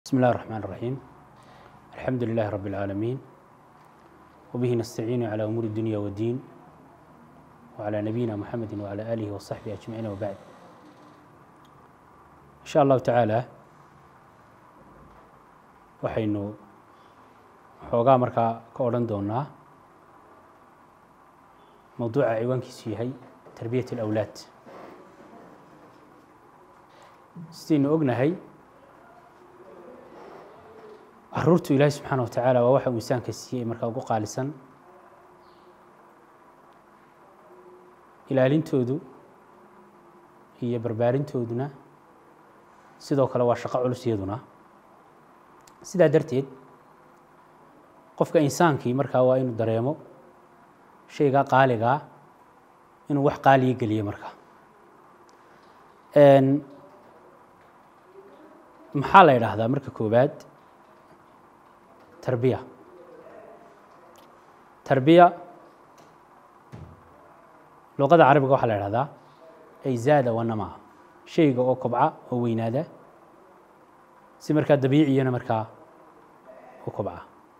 بسم الله الرحمن الرحيم الحمد لله رب العالمين وبه نستعين على أمور الدنيا والدين وعلى نبينا محمد وعلى آله وصحبه أجمعين وبعد إن شاء الله تعالى waxaynu xoogaa markaa ka odhan doonaa mowduuca ciwaankiisu yahay tarbiyat اlأwlaad sidaynu ognahay caruurtu ilaahi subxaana wa tacaala waa waxa uu insaanka siiyey markaa ugu qaalisan ilaalintoodu iyo barbaarintooduna sidoo kale waa shaqo culus iyaduna sidaa darteed qofka insaankii markaa waa inuu dareemo shaygaa qaaligaa inuu wax qaaliya geliyo markaa maxaa la idhaahdaa marka koowaad tarbiya tarbiya luqada carabiga waxaa la idhahdaa ay zaada wanama shayga oo kobca oo weynaada si markaa dabiiciyana markaa u kobca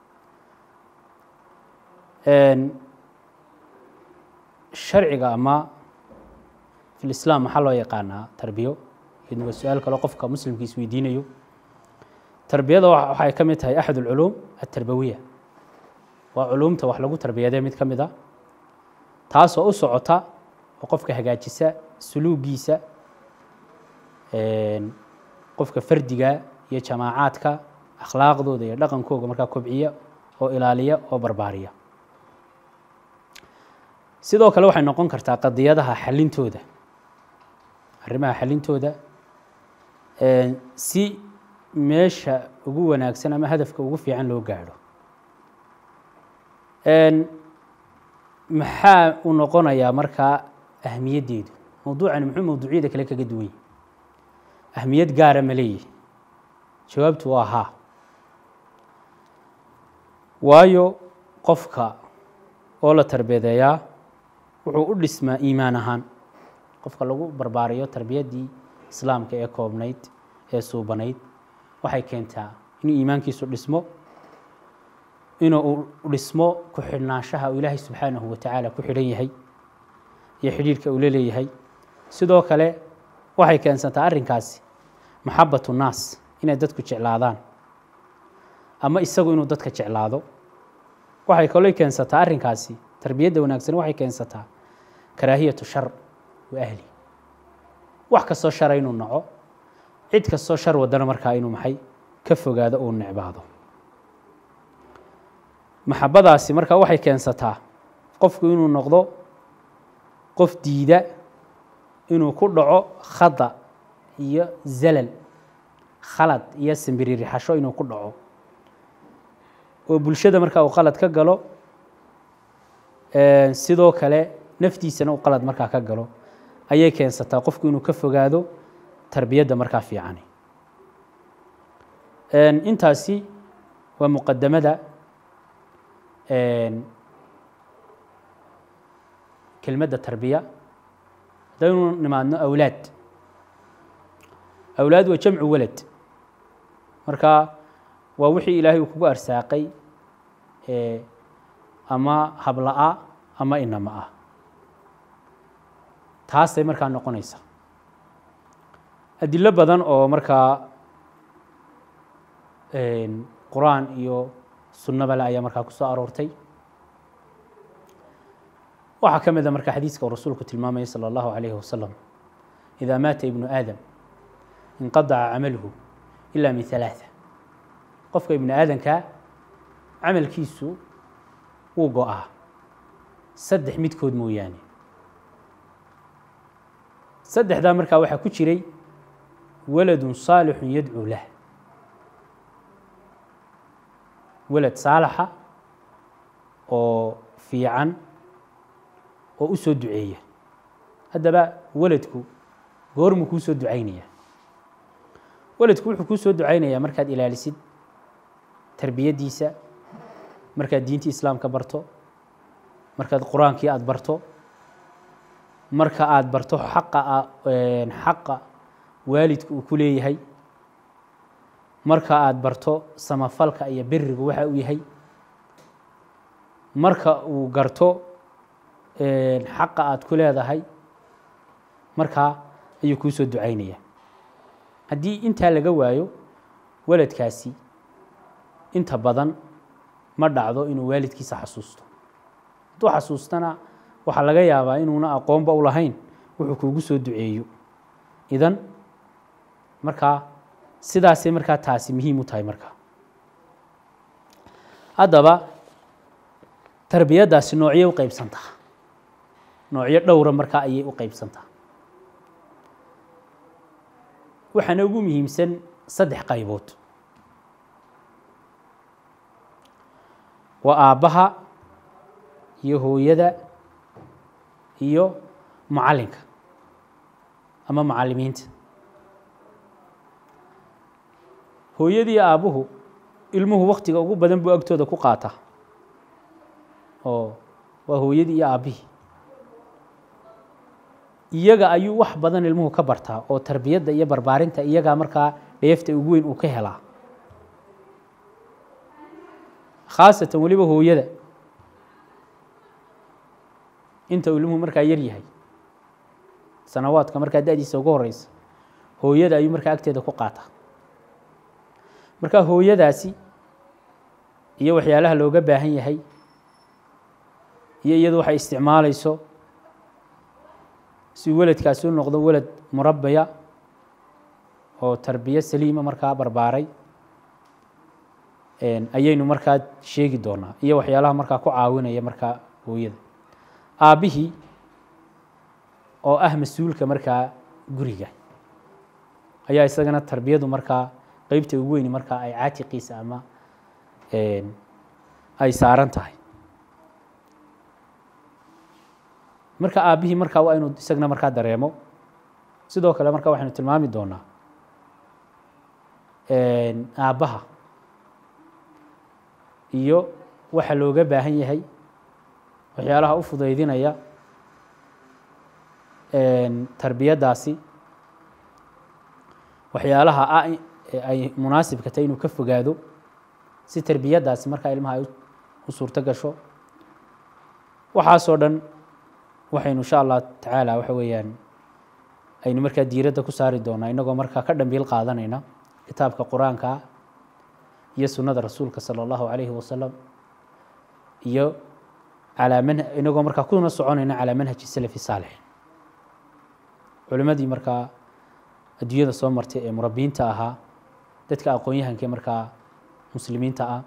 sharciga ama fi lislaam maxaa loo yaqaanaa tarbiyo iyadna waa su-aal kaloo qofka muslimka isweydiinayo tarbiyada waxay ka mid tahay axad alculuum altarbawiya waa culuumta wax lagu tarbiyadee mid ka mid a taasoo u socota oo qofka hagaajisa suluugiisa qofka fardiga iyo jamaacaadka akhlaaqdooda iyo dhaqankooga markaa kobciya oo ilaaliya oo barbaariya sidoo kale waxay noqon kartaa qadiyadaha xalintooda arrimaha xalintooda si meesha ugu wanaagsan ama hadafka ugu fiican loo gaadho maxaa uu noqonayaa markaa ahmiyaddeedu mowduucani muxuu mowduucyada kale kaga duwan yahy ahmiyad gaara ma leeyihi jawaabtu waa haa waayo qofka oo la tarbiyadeeyaa wuxuu u dhismaa iimaan ahaan qofka lagu barbaariyo tarbiyaddii islaamka ee koobnayd ee suubanayd waxay keentaa inuu iimaankiisu dhismo inuu dhismo ku xidhnaanshaha uu ilaahay subxaanahu wa tacaala ku xidhan yahay iyo xidhiirhka uu la leeyahay sidoo kale waxay keensantaa arrinkaasi maxabatu naas inay dadku jeclaadaan ama isagu inuu dadka jeclaado waxay kaloo keensataa arrinkaasi tarbiyadda wanaagsan waxay keensataa karaahiyatu shar wa ahli wax kastoo shara inuu naco cid kastoo shar wadana markaa inuu maxay ka fogaado uu necbaado maxabadaasi markaa waxay keensataa qofku inuu noqdo qof diida inuu ku dhaco khada iyo zalal khalad iyo simbiririxasho inuu ku dhaco oo bulshada markaa uu qalad ka galo sidoo kale naftiisana uu qalad markaa ka galo ayay keensataa qofku inuu ka fogaado tarbiyadda markaa fiicani intaasi waa muqadamada kelmadda tarbiya haddaynu nimaadno awlaad awlaad waa jamcu walad marka waa wixii ilaahay uu kugu arsaaqay ama habla-a ama inama ah taasay markaa noqonaysa adilo badan oo markaa qur-aan iyo sunnabale ayaa markaa ku soo aroortay waxaa ka mid a marka xadiiska uu rasuulku tilmaamaya salى اllahu عalayhi wasalam إida maata ibnu aadam inqadaca camaluhu ila min ثalaaثa qofka ibnu aadanka camalkiisu wuu go-aa saddex midkood mooyaane saddexdaa markaa waxaa ku jiray waladun saalixu yadcuu lah walad saalaxa oo fiican oo u soo duceeya haddaba waladku goormuu kuu soo ducaynaya waladku wuxuu kuu soo ducaynayaa markaad ilaalisid tarbiyaddiisa markaad diintii islaamka barto markaad qur-aankii aada barto marka aada barto xaqa xaqa waalidka uu ku leeyahay marka aada barto samafalka iyo berigu waxa uu yahay marka uu garto xaqa aada ku leedahay markaa ayuu kuu soo ducaynaya haddii intaa laga waayo waladkaasi inta badan ma dhacdo inuu waalidkiisa xasuusto hadduu xasuustana waxaa laga yaabaa inuuna aqoonba u lahayn wuxuu kuugu soo duceeyo idan markaa sidaasay markaa taasi muhiim u tahay markaa haddaba tarbiyaddaasi noocyo u qeybsantaa noocyo dhowra markaa ayay u qeybsantaa waxaana ugu muhiimsan saddex qaybood waa aabbaha iyo hooyada iyo macallinka ama macallimiinta hooyadii aabbuhu ilmuhu waktiga ugu badan buu agtooda ku qaataa oo waa hooyadii iyo aabbihii iyaga ayuu wax badan ilmuhu ka bartaa oo tarbiyadda iyo barbaarinta iyagaa markaa dheefta ugu weyn uu ka helaa khaasatan weliba hooyada inta uu ilmuhu markaa yar yahay sanawaadka markaa da-diisa ugu horeysa hooyada ayuu markaa agteeda ku qaataa markaa hooyadaasi iyo waxyaalaha looga baahan yahay iyo iyadu waxay isticmaalayso si weladkaasi u noqdo welad murabaya oo tarbiyo saliima markaa barbaaray ayaynu markaa sheegi doonaa iyo waxyaalaha markaa ku caawinaya markaa hooyada aabbihii oo ah mas-uulka markaa guriga ayaa isagana tarbiyadu markaa qeybta ugu weyni markaa ay caatiqiisa ama ay saaran tahay marka aabbihii markaa waa inuu isagna markaa dareemo sidoo kale marka waxaynu tilmaami doonaa aabbaha iyo waxa looga baahan yahay waxyaalaha u fudaydinaya tarbiyaddaasi waxyaalaha ah ay munaasibka tahay inuu ka fogaado si tarbiyaddaasi markaa ilmaha ay u suurto gasho waxaasoo dhan waxaynu insha allah tacaala waxa weeyaan aynu markaa diiradda ku saari doonaa inagoo markaa ka dhambiil qaadanayna kitaabka qur-aanka iyo sunnada rasuulka sala allahu calayhi wasalam iyo calaa man inagoo markaa kuna soconayna calaa manhaji salafi saalix culimmadii markaa adduunyada soo martay ee murabbiinta ahaa dadka aqoon-yahankee markaa muslimiinta ah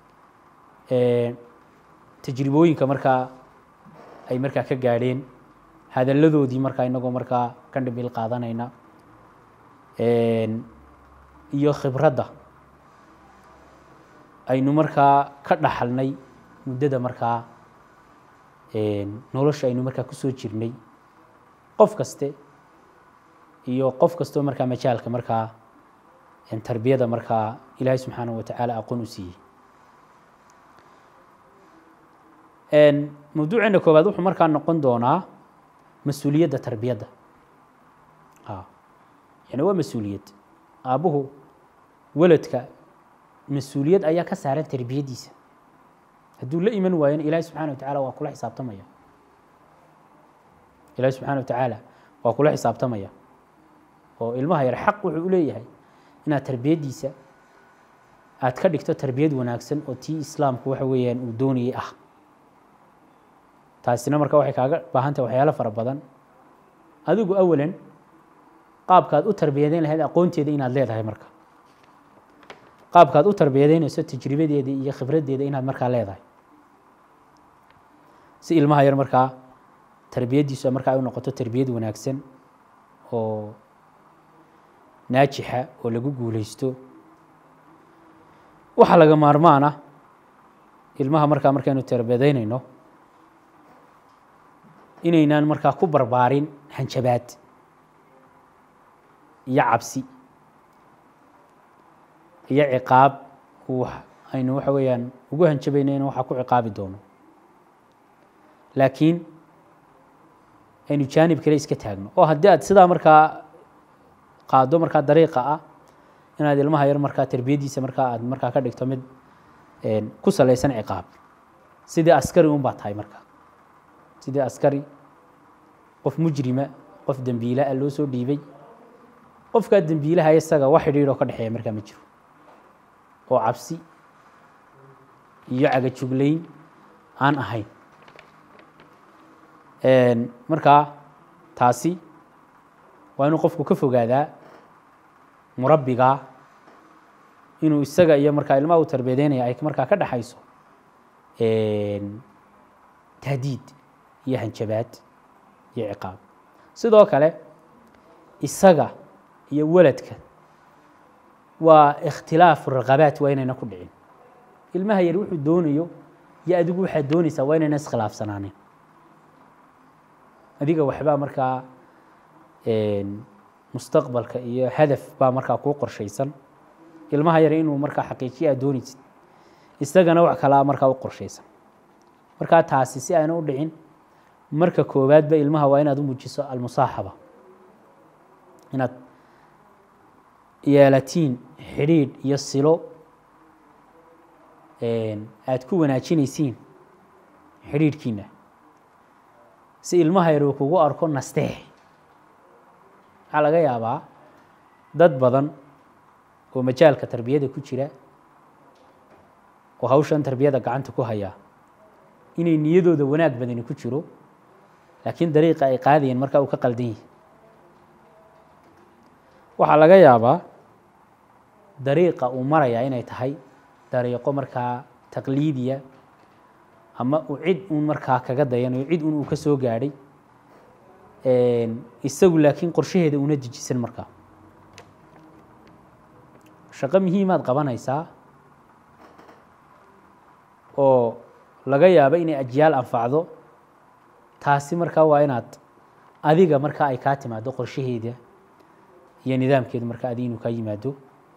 tajribooyinka markaa ay markaa ka gaadheen hadalladoodii markaa inagoo markaa ka dhambiil qaadanayna iyo khibradda aynu markaa ka dhaxalnay muddada markaa nolosha aynu markaa kusoo jirnay qof kaste iyo qof kastoo markaa majaalka markaa tarbiyada markaa ilaahay subxaanahu watacaala aqoon u siiyey mawduuceena koowaad wuxuu markaa noqon doonaa mas-uuliyadda tarbiyadda yani waa mas-uuliyad aabbuhu weladka mas-uuliyad ayaa ka saaran tarbiyaddiisa hadduu la iman waayona ilaahay subxana wa tacaala waa kula xisaabtamaya ilaahay subxana wa tacaala waa kula xisaabtamaya oo ilmaha yar xaq wuxuu u leeyahay inaad tarbiyaddiisa aad ka dhigto tarbiyad wanaagsan oo tii islaamku waxa weeyaan uu doonayay ah taasina marka waxay kaaga baahan tahay waxyaalo fara badan adigu awalan qaabkaad u tarbiyadeyn lahayd aqoonteeda inaad leedahay marka qaabkaad u tarbiyadeynayso tajribadeeda iyo khibraddeeda inaad markaa leedahay si ilmaha yar markaa tarbiyaddiisu markaa ay u noqoto tarbiyad wanaagsan oo naajixa oo lagu guuleysto waxaa laga maarmaan ah ilmaha markaa markaynu tarbiyadeynayno inaynaan markaa ku barbaarin hanjabaad iyo cabsi iyo ciqaab aynu waxa weeyaan ugu hanjabayno in waxaa ku ciqaabi doono laakiin aynu jaanib kale iska taagno oo haddii aad sidaa markaa qaado markaa dariiqa ah inaad ilmaha yar markaa tarbiyaddiisa markaa aad markaa ka dhigto mid ku salaysan ciqaab sidii askari un baa tahay marka sidii askari qof mujrima qof dembiila ah loo soo dhiibay qofkaa dembiilaha isaga wax xidhiidhoo ka dhexeeya markaa ma jiro oo cabsi iyo cagajuglayn aan ahayn markaa taasi waa inuu qofku ka fogaadaa murabbigaa inuu isaga iyo markaa ilmaha u tarbiyadeynaya ay markaa ka dhexayso tahdiid iyo hanjabaad iyo ciqaab sidoo kale isaga iyo waladka waa ikhtilaafu raqabaat waa inayna ku dhicin ilmaha yar wuxuu doonayo iyo adigu waxaad doonaysaa waa inayna iskhilaafsanaanin adiga waxbaa markaa mustaqbalka iyo hadaf baa markaa kuu qorshaysan ilmaha yar inuu markaa xaqiijiya aad doonaysid isagana wax kalaa markaa u qorshaysan markaa taasi si ayna u dhicin marka koowaadba ilmaha waa inaad u muujiso almusaaxaba inaad yeelatiin xidhiidh iyo silo aad ku wanaajinaysiin xidhiidhkiina si ilmaha yar uu kugu arko nasteex waxaa laga yaabaa dad badan oo majaalka tarbiyada ku jira oo hawshan tarbiyada gacanta ku hayaa inay niyadooda wanaag badani ku jiro laakiin dariiqa ay qaadayeen markaa uu ka qaldan yahay waxaa laga yaabaa dariiqa uu marayaa inay tahay dariiqo markaa taqliidiya ama uu cid uun markaa kaga dayanayo cid uun uu ka soo gaadhay isagu laakiin qorshaheeda una dejisan markaa shaqo muhiimaad qabanaysaa oo laga yaabo inay ajyaal anfacdo taasi markaa waa inaad adiga markaa ay kaa timaado qorshaheeda iyo nidaamkeeda markaa adi inuu kaa yimaado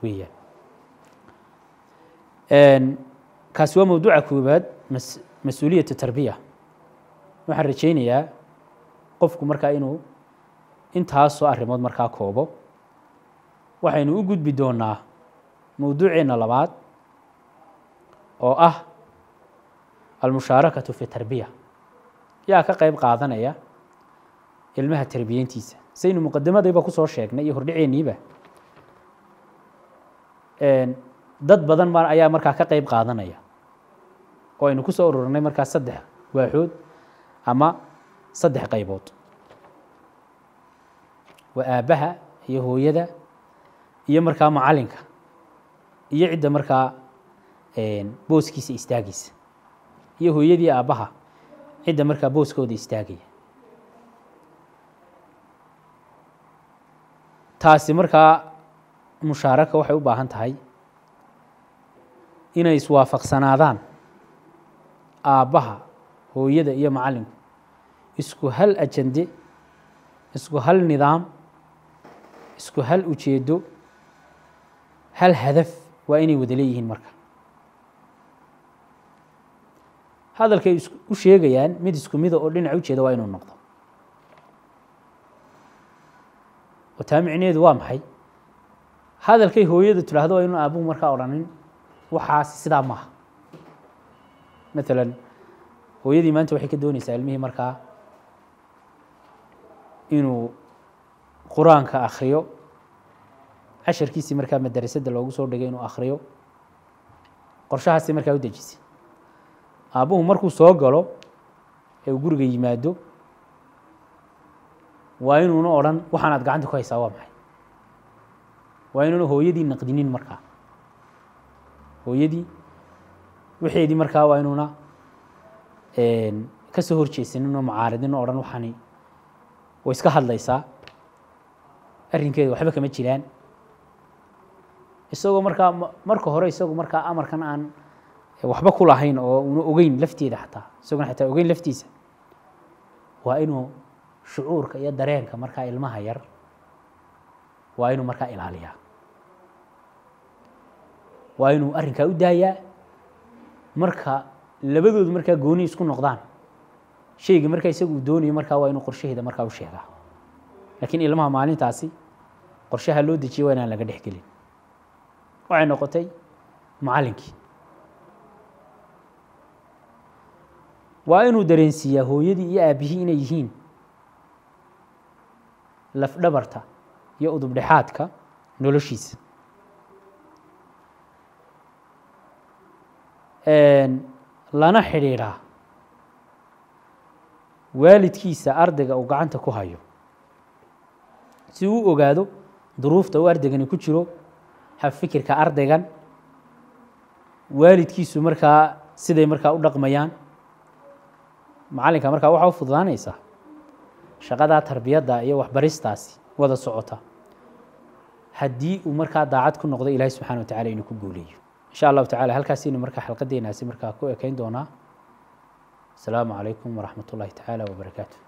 weeyaan kaasi waa mawduuca koowaad mas mas-uuliyatu tarbiya waxaan rajaynayaa qofku markaa inuu intaasoo arrimood markaa koobo waxaynu u gudbi doonaa mawduuceenna labaad oo ah almushaarakatu fi tarbiya yaa ka qayb qaadanaya ilmaha tarbiyeyntiisa saynu muqadimadayba kusoo sheegnay iyo hordhiceenniiba dad badan ma ayaa markaa ka qayb qaadanaya oo aynu ku soo ururinay markaa saddex waaxood ama saddex qaybood waa aabbaha iyo hooyada iyo markaa macalinka iyo cidda markaa booskiisa istaagaysa iyo hooyadii aabbaha cidda markaa booskooda istaagaya taasi markaa mushaaraka waxay u baahan tahay inay iswaafaqsanaadaan aabbaha hooyada iyo macallinku isku hal ajande isku hal nidaam isku hal ujeedo hal hadaf waa inay wada leeyihiin marka hadalkay u sheegayaan mid isku mida oo dhinac ujeeda waa inuu noqdo oo taa micneheedu waa maxay hadalkay hooyadu tidhaahdo waa inuu aabuhu markaa odhanin waxaasi sidaa maaha maalan hooyadii maanta waxay ka doonaysaa ilmihii markaa inuu qur-aanka akriyo casharkiisii markaa madarasada loogu soo dhigay inuu akriyo qorshahaasi markaa u dejisay aabbuhu markuu soo galo ee uu guriga yimaado waa inuuna odhan waxaanaad gacanta ku haysaa waa maxay waa inuuna hooyadii naqdinin markaa hooyadii waxeedii markaa waa inuuna ka soo horjeesanin oo macaaridin o odhan waxani way iska hadlaysaa arrinkeeda waxba kama jiraan isagoo markaa marka hore isagu markaa amarkan aan waxba ku lahayn oo una ogeyn lafteeda xataa isaguna xataa ogeyn laftiisa waa inuu shucuurka iyo dareenka markaa ilmaha yar waa inuu markaa ilaaliyaa waa inuu arrinkaa u daayaa marka labadoodu markaa gooni isku noqdaan shayga markaa isagu uu doonayo markaa waa inuu qorshaheeda markaa u sheegaa laakiin ilmaha maalintaasi qorshaha loo dejiyay waa inaan laga dhex gelin waxay noqotay macallinkii waa inuu dareensiiyaa hooyadii iyo aabihii inay yihiin lafdhabarta iyo udubdhexaadka noloshiisa lana xidhiidhaa waalidkiisa ardayga uu gacanta ku hayo si uu u ogaado duruufta uu ardaygani ku jiro habfikirka ardaygan waalidkiisu markaa siday markaa u dhaqmayaan macallinka markaa waxaa u fududaanaysaa shaqadaa tarbiyadda iyo waxbaristaasi wada socota haddii uu markaa daacad ku noqdo ilaahi subxana wa tacala inuu ku guuleeyo insha allahu tacala halkaasinu markaa xalqadeenaasi markaa ku ekayn doonaa asalaamu calaykum waraxmat ullahi tacaala wabarakaatu